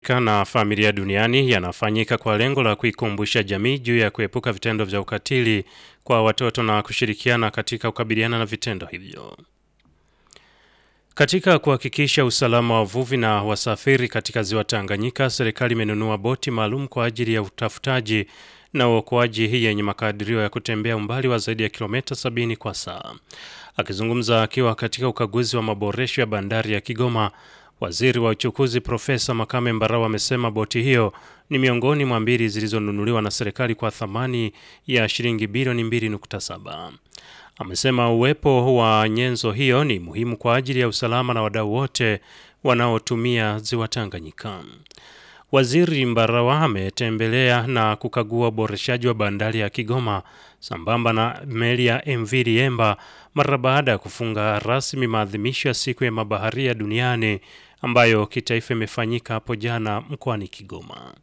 na familia duniani yanafanyika kwa lengo la kuikumbusha jamii juu ya kuepuka vitendo vya ukatili kwa watoto na kushirikiana katika kukabiliana na vitendo hivyo. Katika kuhakikisha usalama wa wavuvi na wasafiri katika ziwa Tanganyika, serikali imenunua boti maalum kwa ajili ya utafutaji na uokoaji hii yenye makadirio ya kutembea umbali wa zaidi ya kilomita sabini kwa saa. Akizungumza akiwa katika ukaguzi wa maboresho ya bandari ya Kigoma, Waziri wa uchukuzi Profesa Makame Mbarawa amesema boti hiyo ni miongoni mwa mbili zilizonunuliwa na serikali kwa thamani ya shilingi bilioni 2.7. Amesema uwepo wa nyenzo hiyo ni muhimu kwa ajili ya usalama na wadau wote wanaotumia ziwa Tanganyika. Waziri Mbarawa ametembelea na kukagua uboreshaji wa bandari ya Kigoma sambamba na meli ya MV Liemba mara baada ya kufunga rasmi maadhimisho ya siku ya mabaharia duniani ambayo kitaifa imefanyika hapo jana mkoani Kigoma.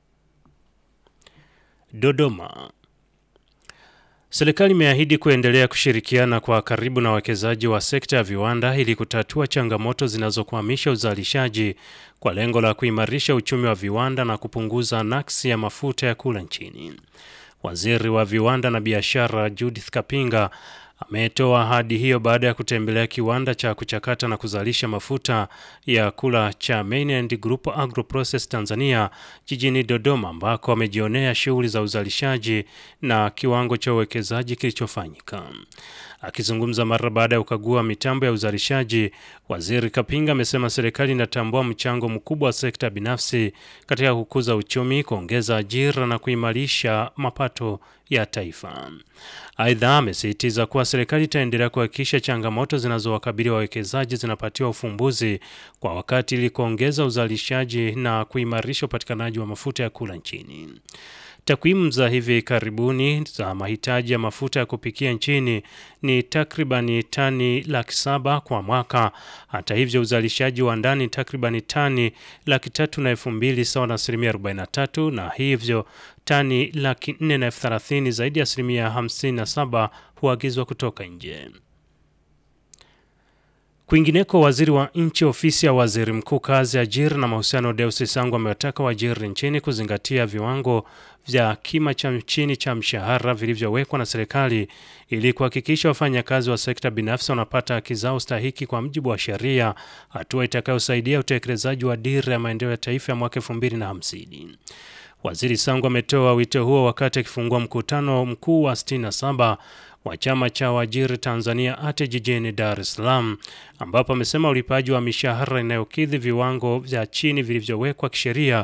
Dodoma. Serikali imeahidi kuendelea kushirikiana kwa karibu na wawekezaji wa sekta ya viwanda ili kutatua changamoto zinazokwamisha uzalishaji kwa lengo la kuimarisha uchumi wa viwanda na kupunguza naksi ya mafuta ya kula nchini. Waziri wa viwanda na biashara Judith Kapinga ametoa ahadi hiyo baada ya kutembelea kiwanda cha kuchakata na kuzalisha mafuta ya kula cha Mainland Group Agro Process Tanzania jijini Dodoma ambako amejionea shughuli za uzalishaji na kiwango cha uwekezaji kilichofanyika. Akizungumza mara baada ya kukagua mitambo ya uzalishaji, Waziri Kapinga amesema serikali inatambua mchango mkubwa wa sekta binafsi katika kukuza uchumi, kuongeza ajira na kuimarisha mapato ya taifa. Aidha, amesisitiza kuwa serikali itaendelea kuhakikisha changamoto zinazowakabili wawekezaji zinapatiwa ufumbuzi kwa wakati ili kuongeza uzalishaji na kuimarisha upatikanaji wa mafuta ya kula nchini. Takwimu za hivi karibuni za mahitaji ya mafuta ya kupikia nchini ni takribani tani laki saba kwa mwaka. Hata hivyo, uzalishaji wa ndani takribani tani laki tatu na elfu mbili sawa na asilimia 43, na hivyo tani laki nne na elfu thelathini zaidi ya asilimia 57 huagizwa kutoka nje. Kwingineko, waziri wa nchi ofisi ya waziri mkuu kazi, ajira na mahusiano, Deusi Sangu amewataka waajiri nchini kuzingatia viwango vya kima cha chini cha mshahara vilivyowekwa na serikali ili kuhakikisha wafanyakazi wa sekta binafsi wanapata haki zao stahiki kwa mujibu wa sheria, hatua itakayosaidia utekelezaji wa dira ya maendeleo ya taifa ya mwaka 2050. Waziri Sangu ametoa wito huo wakati akifungua mkutano mkuu wa 67 wa chama cha waajiri Tanzania ATE jijini Dar es Salaam, ambapo amesema ulipaji wa mishahara inayokidhi viwango vya chini vilivyowekwa kisheria